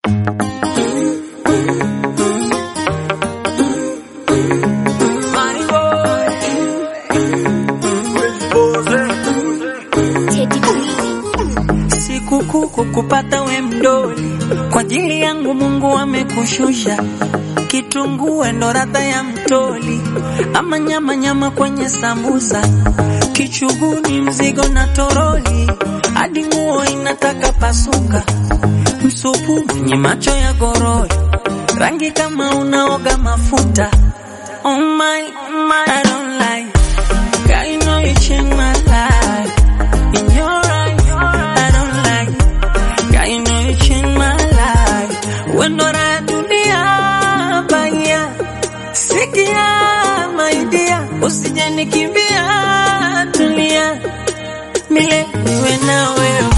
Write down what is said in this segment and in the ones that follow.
Sikukuu kukupata we mdoli, kwa ajili yangu Mungu amekushusha. Kitunguu ndo radha ya mtoli, ama nyama nyama kwenye sambusa, kichuguni mzigo na toroli, hadi nguo inataka pasuka, msupu mwenye macho ya gorori, rangi kama unaoga mafuta. Oh my, oh my, I don't like. God, you know you changed my life. In your eyes, I don't like. God, you know you changed my life. When ndo raha dunia baya, sikia my dear, usije nikimbia, tulia milele niwe na wewe.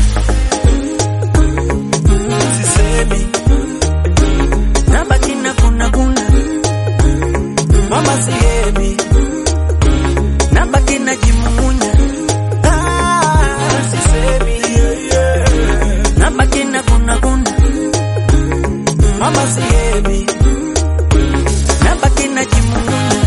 Sisemi Nabaki na kuna kuna, mama sihemi nabaki na jimumunya, ah, sisemi yeah, yeah. nabaki na kuna kuna, mama sihemi nabaki na jimumunya.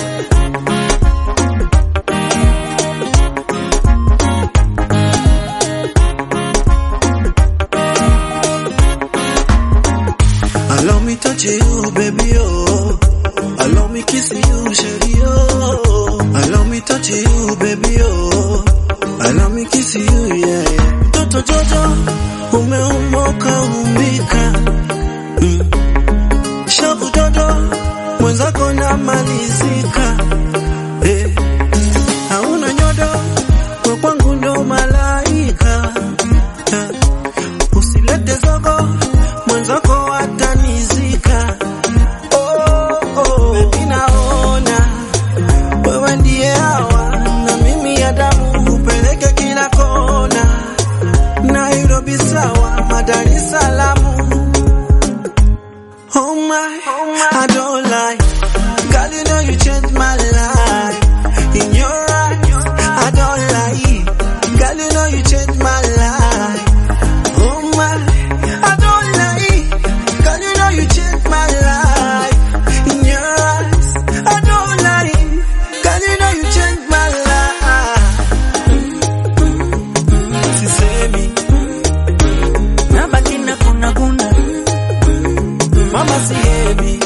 Allow me touch you, baby, oh. Allow me kiss you, shady, oh. Allow me touch you, baby, oh. Allow me kiss you, yeah, yeah. Mtoto Jojo, umeumoka umbika. Mm. Shavu dodo, mwenzako namalizika. Eh. Hauna nyodo, we kwangu ndo malaika. Eh. Usilete zogo, mwenzako atanizika. Oh, oh, baby naona wewe ndiye hawa na mimi ya damu upeleke kila kona. Nairobi sawa, Dar es Salaam. Oh my, I don't lie. God, you know you changed my life. In your eyes, I don't lie. God, you know you changed my life. Oh my, I don't lie. God, you know you changed my life. In your eyes, I don't lie. God, you know you changed my life. Sisemi, Nabaki na kuna kuna, mama sihemi.